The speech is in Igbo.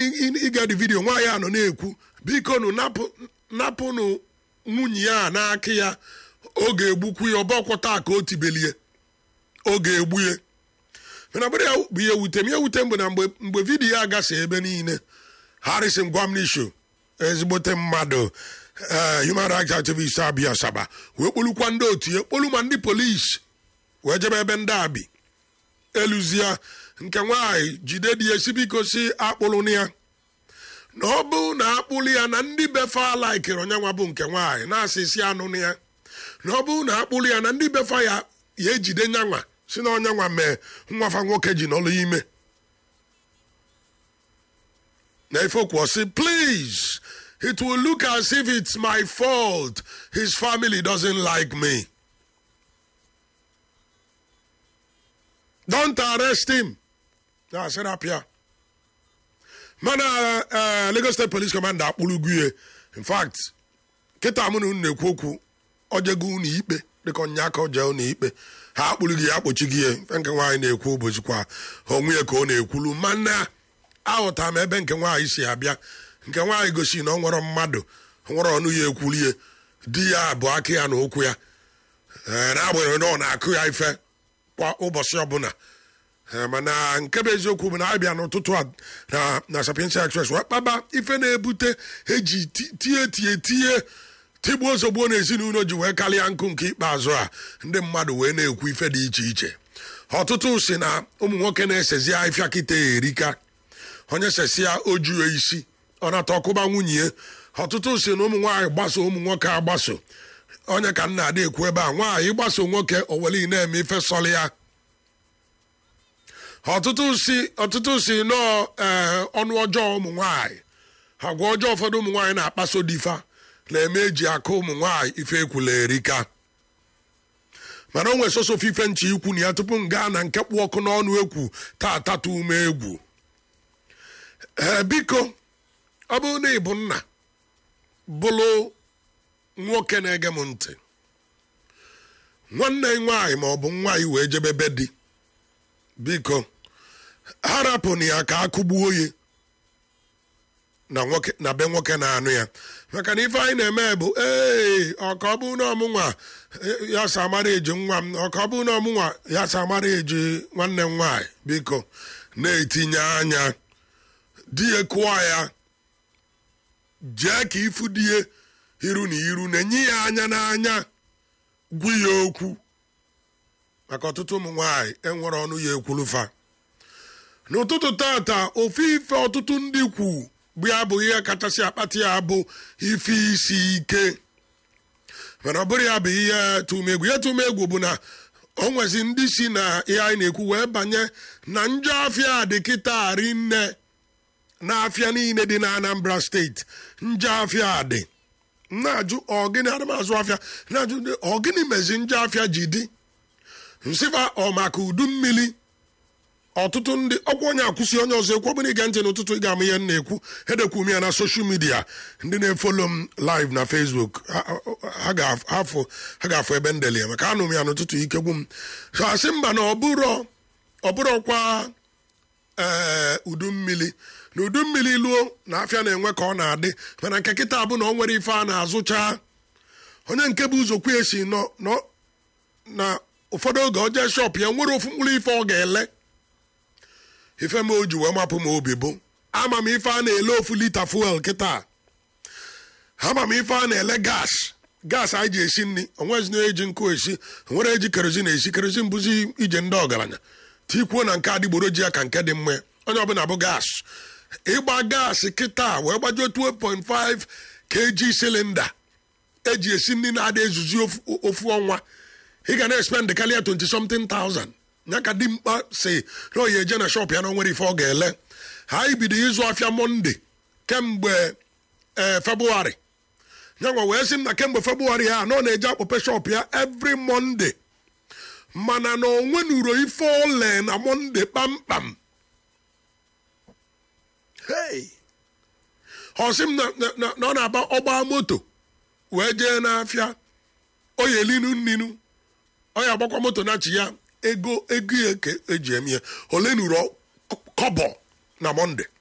ịga dị vidiyo nwaanyị a nọ na-ekwu biko nụ napụnụ nwunye ya n'aka ya ọ ga-egbukwu ya ọbọkwọ taa ka o tibelie ọ ga-egbu ya mana bụrụ ya bụ ihe wute m ihe wute m bụ na mgbe vidiyo a gasa ebe niile harrison gwamnisho ezigbote mmadụ human rights activist abịa asaba wee kpolukwa ndị otu ya kpolu ma ndị polisi wee jebe ebe ndị abi eluzie nke nwaanyị jide dị esi biko si akpụlụ ya na ọ bụ na akpụlụ ya na ndị befa laikere onyenwa bụ nke nwaanyị na-asị isi anụ ya na ọ bụ na akpụlụ ya na ndị befa ya ya ejide nyanwa si na onyenwa mee nwafa nwoke ji n'ọlụ ime na ife okwu si please it will look as if it's my fault his family doesn't like me don't arrest him na serapia mana lagos state police commander akpụlụgu ya in fact kịta mụ na unu na-ekwu okwu ojego unu ikpe dịka onye aka oje unu ikpe ha akpụlụghị ya akpọchighị ya nke nwaanyị na-ekwu ụbọchị kwa onwe ya ka ọ na-ekwulu mana aghọtara m ebe nke nwaanyị si abịa nke nwaanyị gosi na ọ nwere mmadụ nwere ọnụ ya ekwulie di ya bụ aka ya na okwu ya na-agbanyeghị na ọ na-akụ ya ife kwa ụbọchị ọbụla mana nke bụ eziokwu bụ na abịa n'ụtụtụ a na sapiensia express wee kpaba ife na-ebute eji tie tie tie tigbuo ozogbuo na ezinụlọ ji wee karịa nkụ nke ikpeazụ a ndị mmadụ wee na-ekwu ife dị iche iche ọtụtụ si na ụmụ nwoke na-esezi afịa kịta erika onye sesia ojuo isi ọ nata ọkụba nwunye ya ọtụtụ si na ụmụ nwaanyị gbaso ụmụ nwoke agbaso onye ka nna ada ekwu ebe a nwaanyị gbaso nwoke oweli na-eme ife sọlị ya ọtụtụ si ọtụtụ si nọọ ee ọnụ ọjọọ ụmụ nwaanyị agwa ọjọọ ụfọdụ ụmụ nwaanyị na-akpaso difa na-eme eji aka ụmụ nwaanyị ife ekwula erika mana o nwere soso ife nche ikwu na ya tupu m gaa na nke kpụ ọkụ n'ọnụ ekwu taa tata ume egwu ee biko ọ bụrụ na ị bụ nna bụrụ nwoke na-ege m ntị nwanne nwaanyị ma ọ bụ nwaanyị wee jebebe di biko harapụna ya ka akụgbuo ya na be nwoke na-anụ ya maka na ife anyị na-eme bụ ee ọka ọ bụ na ọmụnwa ya sa amara eji nwa m ọka ọ bụ na ọmụnwa ya sa amara eji nwanne m nwaanyị biko na-etinye anya di ya kụọ ya jee ka ifu di ya iru na iru na-enye ya anya n'anya gwu ya okwu maka ọtụtụ ụmụ nwaanyị enwere ọnụ ya ekwulufa n'ụtụtụ tata ofu ife ọtụtụ ndị kwu bụ ya bụ ihe kachasị akpata ya bụ ife isi ike mana ọ bụrụ ya bụ ihe tụmegwu ihe tụmegwu bụ na o nwezi ndị si na ihe anyị na-ekwu wee banye na njọ afịa dị kịta rinne na afịa niile dị na anambra steeti njọ afịa dị na-ajụ ọgịnị adamazụ afịa na-ajụ ọgịnị mezi njọ afịa ji dị nsịfa ọ maka udu mmiri ọtụtụ ndị ọkwa onye akwụsị onye ọzọ ekwu ọbụla ige ntị n'ụtụtụ ị ga-ama ihe m na-ekwu edekwu m ya na soshal midia ndị na-efolo m live na facebook ha ga-afụ ebe ndeli ya maka anụ m ya n'ụtụtụ ikegbu m so asị mba na ọbụrọkwa ee udu mmiri na udu mmiri luo na afịa na-enwe ka ọ na-adị mana nke kịta bụ na ọ nwere ife a na-azụcha onye nke bụ ụzọ kwu esi nọ na ụfọdụ oge o jee shọp ya nwere ofu mkpụrụ ife ọ ga-ele ife m o ji wee mapụ m obi bụ ama m ife a na-ele ofu lita fuel kịta ama m ife a na-ele gas gas anyị ji esi nri onwezi na-eji nkụ esi nwere eji kerozin esi kerozin bụzi ije ndị ọgaranya tikwuo na nke adịgboroji ya ka nke dị mma onye ọbụla bụ gas ịgba gas kịta wee gbajuo 2.5 kg silinda eji esi nri na-ada ezuzi ofu ọnwa ị ga na-expend karịa 20 something thousand ya ka dimkpa si na oyi eje na shop ya na onwere ife ọ ga-ele ha ibido ịzụ afịa monde kemgbe ee febụwarị nyanwa wee sị m na kemgbe febụwarị ha na ọ na-eje akpọpe shop ya every monde mana na onwe nuro ife ole na monde kpamkpam hey ọ sị m na ọ na-agba ọgba moto wee jee n'afịa oyi elinu nninu ọ ya agbakwa moto na chi ya ego ego ya ka eji eme ya ole nuru kọbọ na mọnde